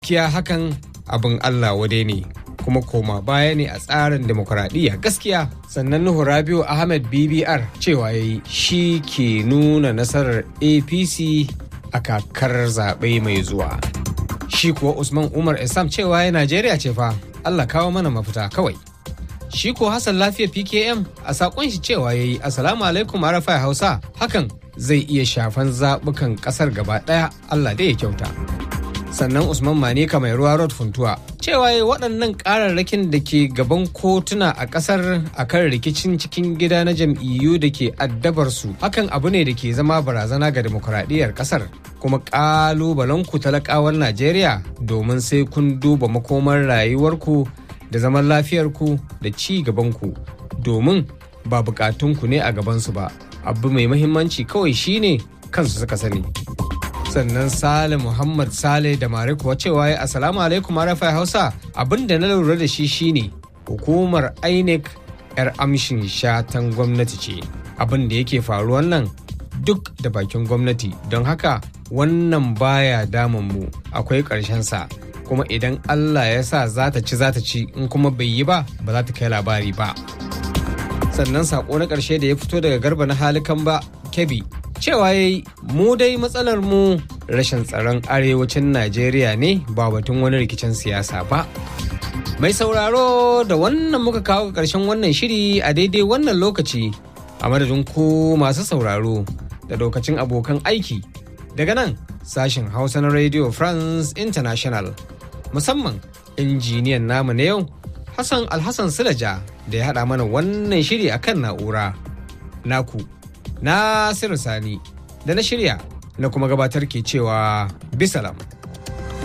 kiya hakan abin Allah wade ne kuma koma baya ne a tsarin demokuraɗiyya gaskiya sannan Nuhu Rabiu Ahmed BBR cewa ya yi shi ke nuna nasarar APC a kakar zaɓe mai zuwa. Shi kuwa Usman Umar Isam cewa ya Najeriya ce fa Allah kawo mana mafita kawai. Shi ko Hassan Lafiya PKM a saƙon shi cewa ya yi Assalamu alaikum Arafai Hausa hakan zai iya shafan zaɓukan ƙasar gaba ɗaya Allah dai ya kyauta. sannan usman manika mai ruwa road funtuwa cewa waɗannan ƙararrakin da ke gaban kotuna a ƙasar akan rikicin cikin gida na jam'iyyu da ke addabar su hakan abu ne da ke zama barazana ga demokuraɗiyyar ƙasar kuma ƙalubalen ku talakawan najeriya domin sai kun duba makomar rayuwarku da zaman lafiyarku da ci gabanku domin ba bukatunku ne a gabansu ba abu mai muhimmanci kawai shine kansu suka sani sannan sale muhammad sale da mare kuwa cewa ya asalamu alaikum arafa hausa abin da na lura da shi shine hukumar inec yar amshin shatan gwamnati ce abin da yake faruwan nan duk da bakin gwamnati don haka wannan baya damun mu akwai sa kuma idan allah ya sa za ta ci za ta ci in kuma bai yi ba ba za ta kai labari ba sannan sako na ƙarshe da ya fito daga garba na halikan ba kebi cewa ya yi mu dai matsalar mu rashin tsaron arewacin najeriya ne ba batun wani rikicin siyasa ba mai sauraro da wannan muka kawo ga ƙarshen wannan shiri a daidai wannan lokaci a madadin ku masu sauraro da lokacin abokan aiki daga nan sashen hausa na radio france international musamman injiniyan namu na yau hassan alhassan silaja da ya haɗa mana wannan shiri akan na'ura naku Nasiru Sani da na shirya na kuma gabatar ke cewa bisalam.